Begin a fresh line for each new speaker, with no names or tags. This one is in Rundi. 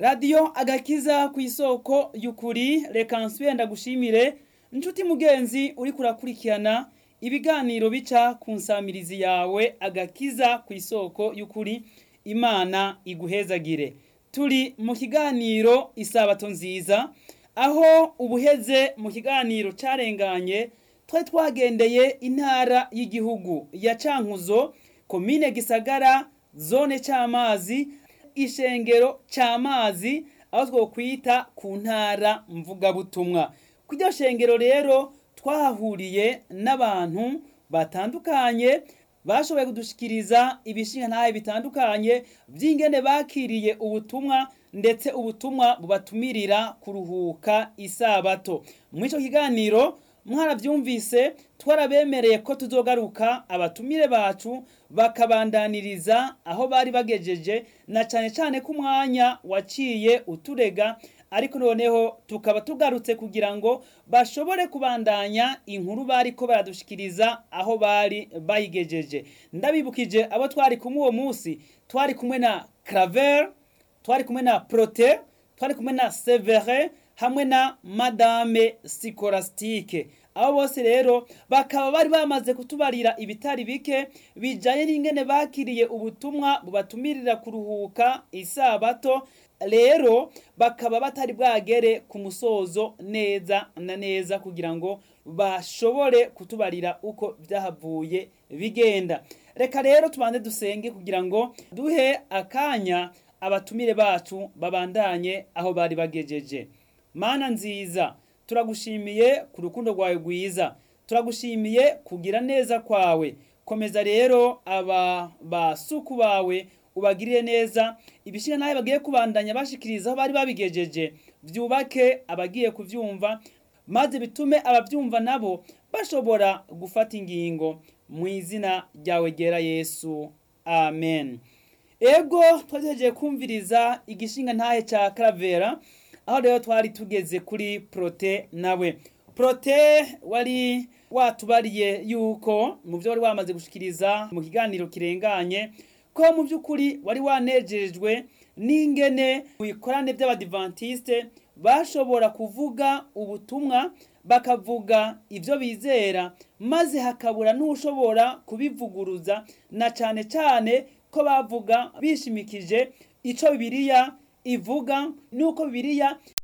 radiyo agakiza ku isoko y'ukuri reka nsubire ndagushimire inshuti mugenzi uri kurakurikirana ibiganiro bica ku nsamirizi yawe agakiza ku isoko y'ukuri imana iguhezagire turi mu kiganiro isabato nziza aho ubuheze mu kiganiro carenganye twari twagendeye intara y'igihugu ya cankuzo komine gisagara zone c'amazi ishengero c'amazi aho twokwita ku ntara mvugabutumwa kw'iryo shengero rero twahahuriye n'abantu batandukanye bashoboye kudushikiriza ibishinga ntahe bitandukanye vy'ingene bakiriye ubutumwa ndetse ubutumwa bubatumirira kuruhuka isabato muri ico kiganiro mwaravyumvise twarabemereye ko tuzogaruka abatumire bacu bakabandaniriza aho bari bagejeje na cane cane ko umwanya waciye uturega ariko noneho tukaba tugarutse kugira ngo bashobore kubandanya inkuru bariko baradushikiriza aho bari bayigejeje ndabibukije abo twari kumwe uwo munsi twari kumwe na Claver twari kumwe na Prote twari kumwe na Severe hamwe na Madame Sikorastike abo bose rero bakaba bari bamaze kutubarira ibitari bike bijanye n'ingene bakiriye ubutumwa bubatumirira kuruhuka isabato rero bakaba batari bwagere ku musozo neza na neza kugira ngo bashobore kutubarira uko byahavuye bigenda reka rero tubanze dusenge kugira ngo duhe akanya abatumire bacu babandanye aho bari bagejeje mana nziza turagushimiye ku rukundo rwawe rwiza turagushimiye kugira neza kwawe komeza rero aba basuku bawe ubagirire neza ibishinga nawe bagiye kubandanya bashikiriza aho bari babigejeje byubake abagiye kuvyumva maze bitume abavyumva nabo bashobora gufata ingingo mu izina ryawe ryera yesu amen ego twagejeje kumviriza igishinga ntahe ca karavera aho rero twari tugeze kuri prote nawe prote wari watubariye yuko mu byo wari wamaze gushikiriza mu kiganiro kirenganye ko mu by'ukuri wari wanejejwe n'ingene mu bikorane by'abadivantisite bashobora kuvuga ubutumwa bakavuga ibyo bizera maze hakabura n'ushobora kubivuguruza na cyane cyane ko bavuga bishimikije icyo bibiliya ivuga nuko bibiliya